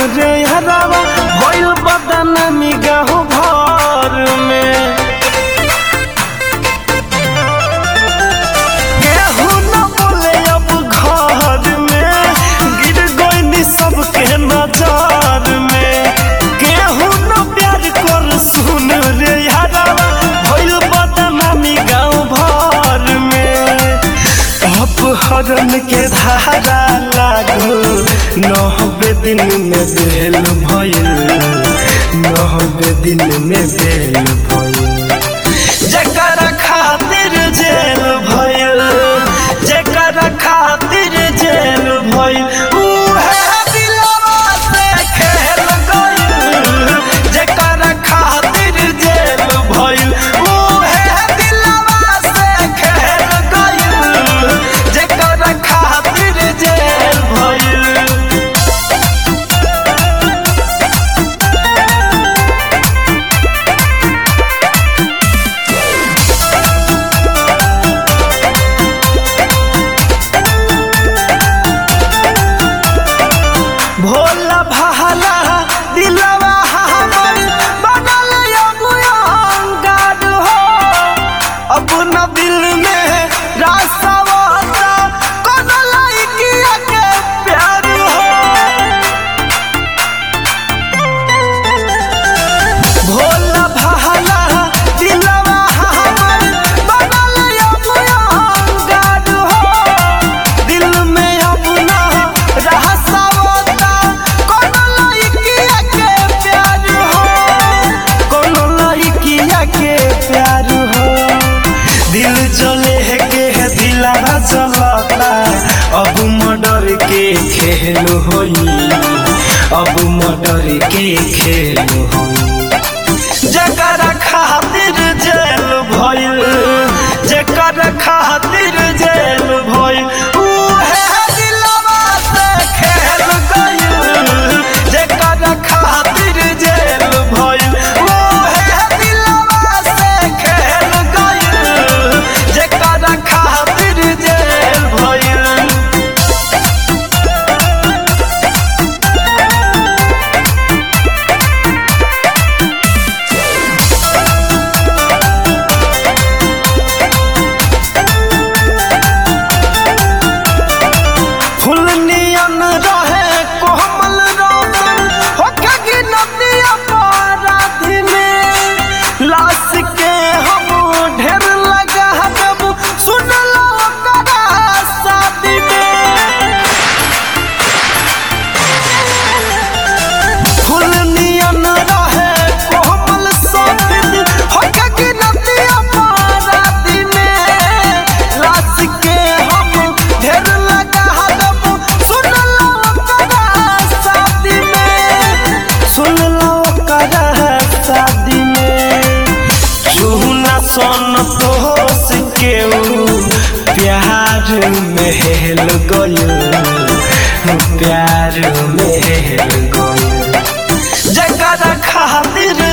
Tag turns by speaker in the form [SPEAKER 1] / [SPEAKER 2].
[SPEAKER 1] रे हरावा भइल बदनामी गाँव घर में केहू न बोले अब घर में गिर गइनी सबके नजर में केहू न प्यार कर सुन रे हरावा भइल बदनामी गाँव भर में अपहरण के धारा लागू नहबे दिन में बेल भइल नहबे दिन में बेल भइल जकरा खातिर जेल भइल जकरा खातिर जेल भइल उहे दिलवा से खेल गइल जकरा खातिर जेल भइल उहे दिलवा से खेल गइल जकरा खातिर जेल भइल भोला भाला दिलवा हमर बनल अबुआंगार हो अब न दिल में रासवाता कोनो लइकिया के प्यार हो भोला भाला दिलवा हमर बनल अबुआंगार हो दिल में अब ना रहसवता कोनो लइकिया के प्यार हो कोनो लइकिया के प्यार हो दिल चले के दिलवा चलता अब मर्डर के खेल होई अब मर्डर के खेल होई जकरा खातिर जेल भइल जकरा खातिर जेल भइल उहे दिलवा से खेल गइल जकरा खातिर जेल भइल उहे दिलवा से खेल गइल जकरा खातिर जेल भइल फुल नियन रहे कोमल रोशन होके की नदिया पाराधी में लाश के हम ढेर लगा देब सुन लो ओकरा शादी में फुल नियन रहे कोमल सफेद होके की नदिया पाराधी में लाश के हम ढेर लगा देब सुन लो ओकरा शादी में सुन लो ओकरा शादी में चूना सन तोस के प्यार में हेल गयो प्यार में हेल गयो जकरा खातिर